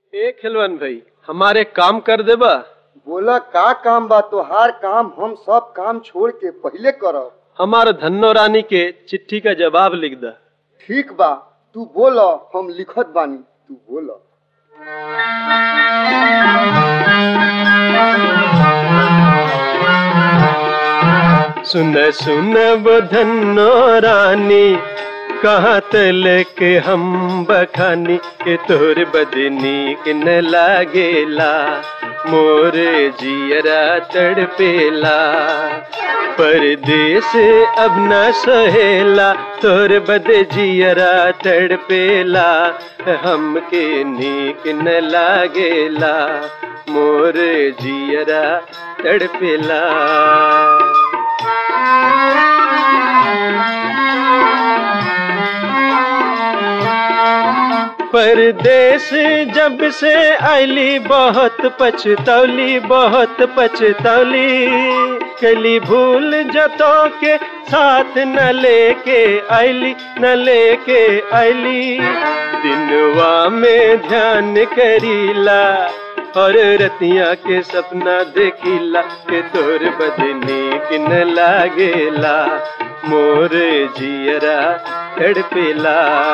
ए खिलवन भाई हमारे काम कर देबा बोला का काम बा तोहार काम हम सब काम छोड़ के पहले करब हमार धन्नो रानी के चिट्ठी का जवाब लिख दा ठीक बा तू बोल हम लिखत बानी तू बोल सुन सुन वो धन्नो रानी कहाँ तल के हम बखानी के तोर बदनी के न लागेला मोर जियरा तड़पेला परदेस अब न सहेला तोर बद जियरा तड़पेला हमके नीक न लागेला मोर जियरा तड़पेला परदेश जब से आईली बहुत पछतौली बहुत पछतौली कली भूल जतो के साथ न लेके आईली न लेके आईली दिनवा में ध्यान करीला और रतिया के सपना देखिला के तोर बदनी किन लागेला मोर जियरा तड़पेला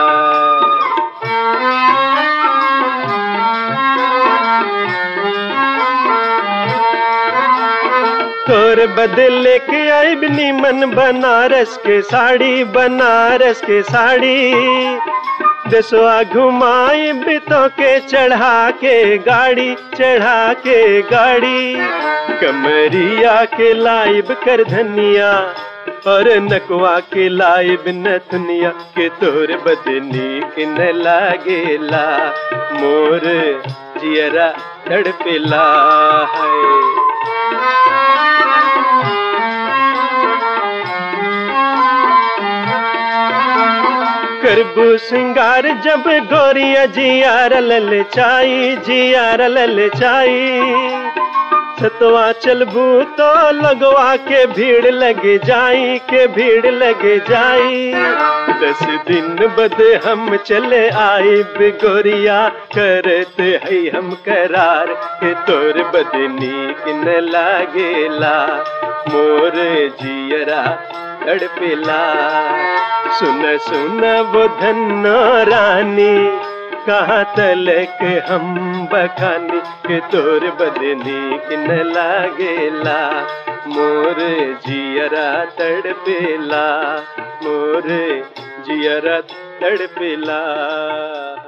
तोर बदले के आई नीमन बनारस के साड़ी बनारस के साड़ी दसवा घुमाई बितो के चढ़ा के गाड़ी चढ़ा के गाड़ी कमरिया के लाइब कर धनिया और नकवा के लाइब नथनिया के तोर बदनी के न लागेला मोर जियरा तड़पेला है करबू सिंगार जब गोरिया जियार लल चाई जियार लल चाई सतवा चलबू तो लगवा के भीड़ लग जाई के भीड़ लग जाई दस दिन बद हम चले आई गोरिया करते है हम करार के तोर बदनी किन लागेला मोर जियरा तड़पेला सुन सुन वो धन्नो रानी कहाँ तलक हम बखानी के तोर बदनी किन लागेला मोर जियरा तड़पेला मोर जियरा तड़पेला